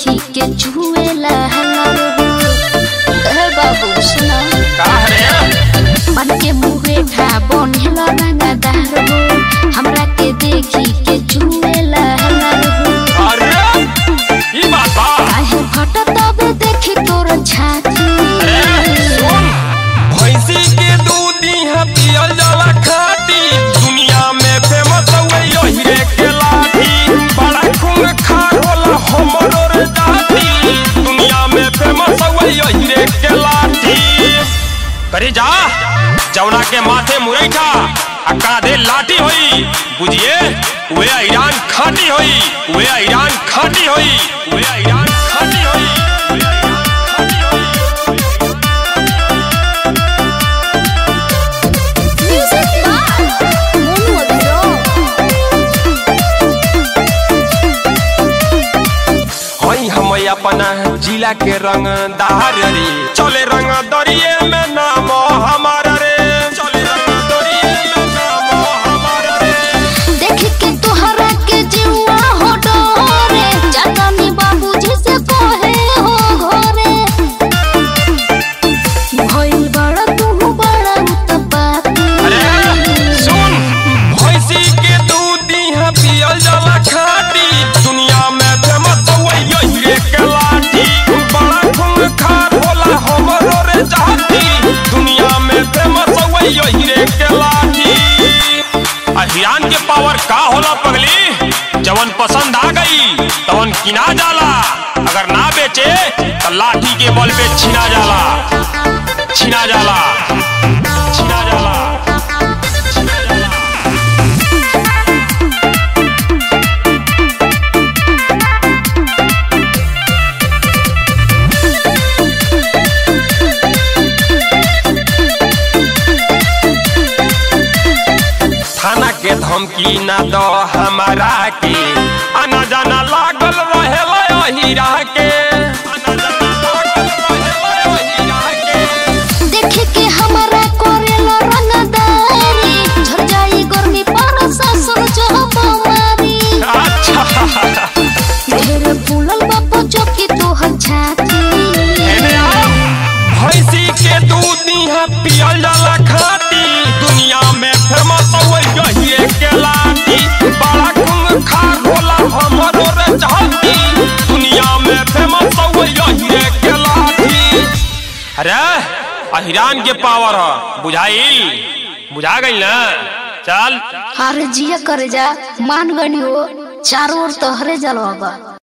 देखी के चुएला हलर ए बाबू सुना का रे मन के मुहे ठा बनेला रंगदार हो हमरा के देखी के चुएला हलर अरे ई बात बा काहे फटत तब देखी तोर छाती अरे सुन भैंसी के दूध इहाँ पियल जाला खाटी दुनिया में फेमस हुए यही रे के लाठी बड़ा खून खार होला हमरो रे जाती दुनिया में फेमस हुए यही रे के लाठी करे जा जौना के माथे मुरैठा आ कांधे लाठी होई बुझिए वे ईरान खाटी होई वे ईरान खाटी होई वे ईरान खाटी होई वे ईरान खाटी होई हई हम अपना जिला के रंग दार रे चले रंग दरिये में नाम हमार रे चले रंग दरिये में नाम हमार रे देख के तोहरा के जीवा हो डोरे जातानी बाबूजी से कहे हो घरे भइल बड़ा तू बड़ा उत्पाती अरे सुन भैंसी के दूध यहाँ पियल जाला खाटी दुनिया में फेमस हुए यही रे के लाठी बड़ा खून खार होला हमरो रे जाती दुनिया में फेमस हुए यही रे के लाठी अहियान के पावर का होला पगली जवन पसंद आ गई तवन किना जाला अगर ना बेचे तो लाठी के बल पे छिना जाला छिना जाला छिना जाला थाना के धमकी ना दो हमारा के आना जाना लागल रहेला हीरा के आना जाना लागल रहेला हीरा के देख के हमरा करेला रंगदारी झड़ जाई गर्मी पर ससुर जब मारी अच्छा ढेर फूलल बापू चौकी तोहर छाती एने आओ भैंसी के दूध यहाँ पियल जाला खाटी दुनिया में फेमस हुए यही के लाठी बड़ा खून खार होला हमरो रे चाहती दुनिया में फेमस हुए यही के लाठी अरे अहिरान के पावर ह बुझाइल बुझा गई ना चल अरे जिया करे जा मान गनी हो चारों ओर तोहरे जलवा बा